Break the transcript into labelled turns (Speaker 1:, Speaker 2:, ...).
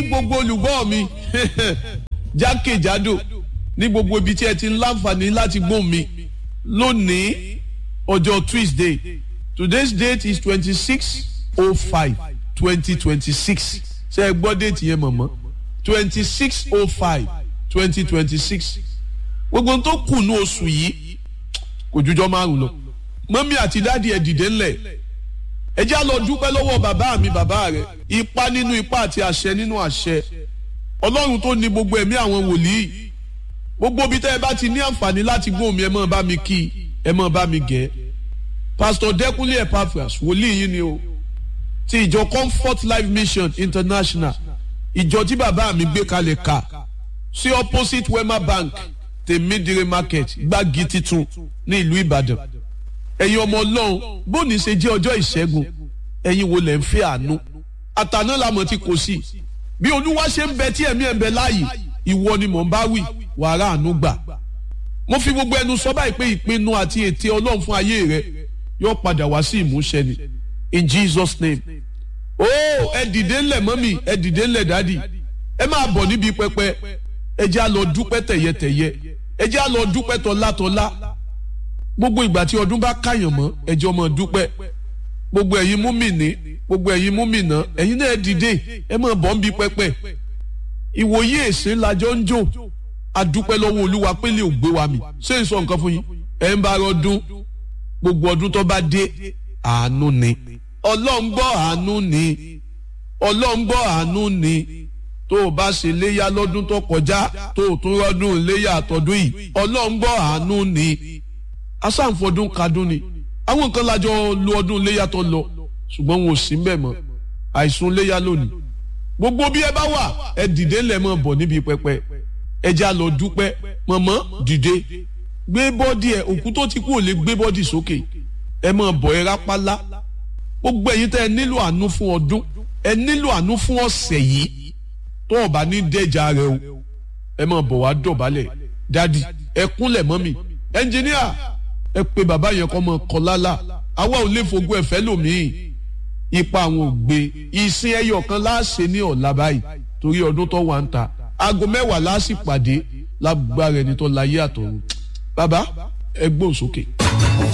Speaker 1: gbogbo olùgbọ́ mi jákèjádò ní gbogbo ibi tí ẹ ti ń láǹfààní láti gbóhùn mi lónìí ọjọ́ Tuesday today's date is twenty six oh five twenty twenty six ṣe ẹ gbọ́ déètì yẹn mọ̀mọ́ twenty six oh five twenty twenty six gbogbo tó kù ní oṣù yìí kò jújọ́ márùn lọ mọ́mí àti dáàdi ẹ̀ dìde ńlẹ̀ ẹ já lọ dúpẹ́ lọ́wọ́ bàbá mi bàbá rẹ̀ ipá nínú ipá àti àṣẹ nínú àṣẹ ọlọ́run tó ní gbogbo ẹ̀mí àwọn wòlíì gbogbo ibi tẹ́ ẹ bá ti ní àǹfààní láti gbóhùn mi ẹ máa bá mi kí ẹ máa bá mi gẹ̀ pásítọ̀ dẹ́kunlé epaphras wòlíì yìí ni o ti ìjọ comfort life mission international ìjọ tí bàbá mi gbé kalẹ̀ ká sí opposite wema bank tèmídìrí market gbági titun ní ìlú ìbàdàn ẹ̀yin ọmọ ọlọ́run bóni ṣe jẹ́ ọjọ́ ìṣẹ́gun ẹ̀yin wo lẹ̀ ń fẹ́ àánú àtàná làmọ̀ tí kò sí bí olúwa ṣe ń bẹ tí ẹ̀mí ẹ̀ ń bẹ láàyè ìwọ ni mò ń bá wí wàrà àánú gbà mo fi gbogbo ẹnu sọ báyìí pé ìpinnu àti ète ọlọ́run fún ayé rẹ yóò padà wá sí ìmúṣẹ ni in Jesus name oh ẹ dìde ńlẹ̀ mọ́mì ẹ dìde ńlẹ̀ dádì ẹ máa bọ̀ níbi pẹpẹ ẹ jẹ́ á lọ dúpẹ́ tẹ̀yẹtẹ̀yẹ ẹ jẹ́ á lọ dúpẹ́ tọ́látọ́lá gbogbo ìgbà tí ọdún bá káyàn mọ́ ẹ jẹ́ ọmọ dúpẹ́ gbogbo ẹ̀yin múmìnì gbogbo ẹ̀yin múmìnà ẹ̀yin náà ẹ dìde ẹ máa bọ̀ níbi pẹpẹ ìwòye èsè lajọ ń jò adúpẹ́ lọ́wọ́ olúwa pélé ò gbé wa mi ṣé n sọ nǹkan fún yín ẹ̀ ń bá ọdún gbogbo ọdún tó bá dé àánú ni ọlọ́run gbọ́ àánú ni ọlọ́run gbọ́ àánú ni tó o bá ṣe léyà lọ́dún tó kọjá tó o tún rọ́dún léyà àtọ́dún yìí ọlọ́run gbọ́ àánú ni asáǹfọdún kadún ni àwọn nǹkan lájọ lu ọdún léyà tó lọ ṣùgbọ́n wọn ò sí mbẹ̀ mọ́ àìsùn léyà lónìí gbogbo bí ẹ bá wà ẹ dìde ńlẹ̀ mọ́ bọ̀ níbi pẹpẹ ẹ já lọ dúpẹ́ mọ̀mọ́ dìde gbé bọ́dì ẹ òkú tó ti kú ò lè gbé bọ́dì sókè ẹ mọ̀ bọ̀ ẹ rápálá gbogbo ẹ̀yin tẹ́ ẹ nílò àánú fún ọdún ẹ nílò àánú fún ọ̀sẹ̀ yìí tó o bá ní dẹ́jà rẹ o ẹ mọ̀ bọ̀ wá dọ̀bálẹ̀ dádì ẹ kúnlẹ̀ mọ́ mi ẹnjìníà ẹ pé bàbá yẹn kọ́ mọ́ kọ́ lálá àwa ò lè fogún ẹ̀fẹ́ lòmíì ipa àwọn ò gbé ìsìn ẹyọ kan láàṣẹ ní ọ̀la báyìí torí ọdún tó wà ń ta aago mẹ́wàá láàṣì pàdé lágbára ẹni tó láyé àtọ̀run bàbá ẹ gbóhùn sókè.